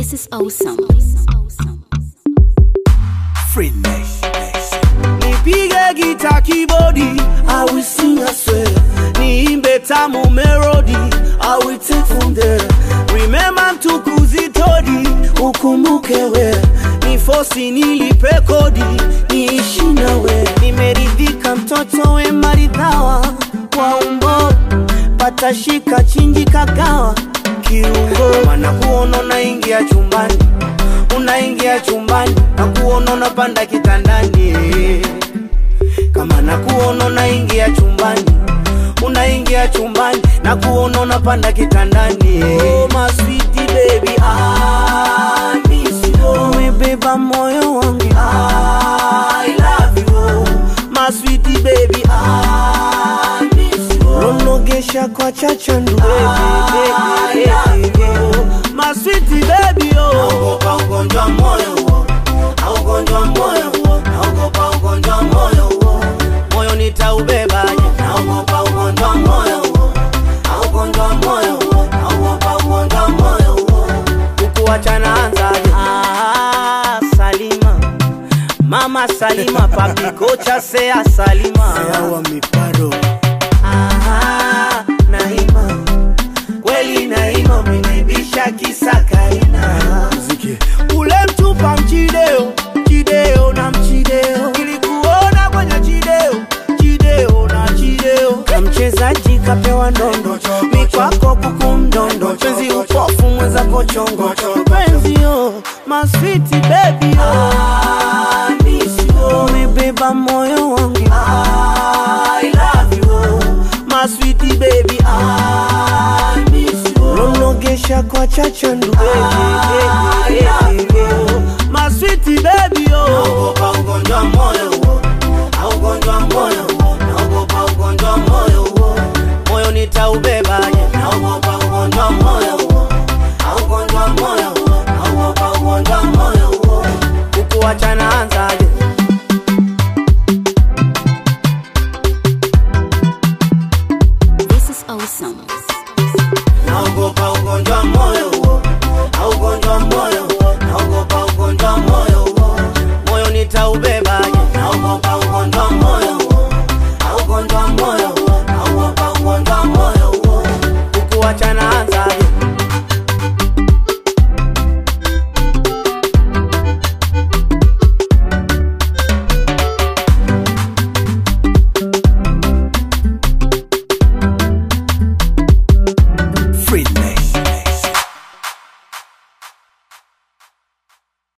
This is awesome. Free Nation. nipige gita kibodi I will sing I swear niimbe tamu melody I will take from there remember mtukuzi todi ukumbuke we ni fosi nilipe kodi niishi nawe nimeridhika mtoto we maridhawa kwa umbo patashika chinji kagawa kiungo mana kuona unaingia chumbani unaingia chumbani na kuona unapanda kitandani kama na kuona unaingia chumbani unaingia chumbani na kuona unapanda kitandani oh, my sweetie baby I miss you umebeba moyo wangu I love you my sweetie baby I miss you nonogesha kwa chachandu baby, baby, baby. my sweetie baby oh naogopa ugonjwa moyo huo na ugonjwa moyo huo naogopa ugonjwa moyo huo moyo nitaubebaje naogopa ugonjwa moyo huo na ugonjwa moyo huo naogopa ugonjwa moyo huo kukuachana anzaje ah, Salima mama Salima papi kocha sea Salima Sawa miparo. Ah, Naima kweli Naima umenibisha kisa kaina Muziki. ule mtupa mchideo chideo na mchideo ilikuona kwenye chideo chideo na chideo na mchezaji kapewa ndondo mikwako kuku mdondo penzi upofu mwenzako chongo penzi yo maswiti bebi umebeba moyo wangu I love you my sweetie baby I miss you nonogesha kwa chachandu baby, baby, baby. my sweetie baby oh naogopa ugonjwa moyo huo na ugonjwa moyo huo naogopa ugonjwa moyo huo moyo nitaubebaje naogopa ugonjwa moyo huo na ugonjwa moyo huo naogopa ugonjwa moyo huo kukuachana anzaje This is awesome. naogopa ugonjwa moyo huo na ugonjwa moyo huo naogopa ugonjwa moyo huo moyo nitaubebaje naogopa ugonjwa moyo huo na ugonjwa moyo huo naogopa ugonjwa moyo huo kukuachana anza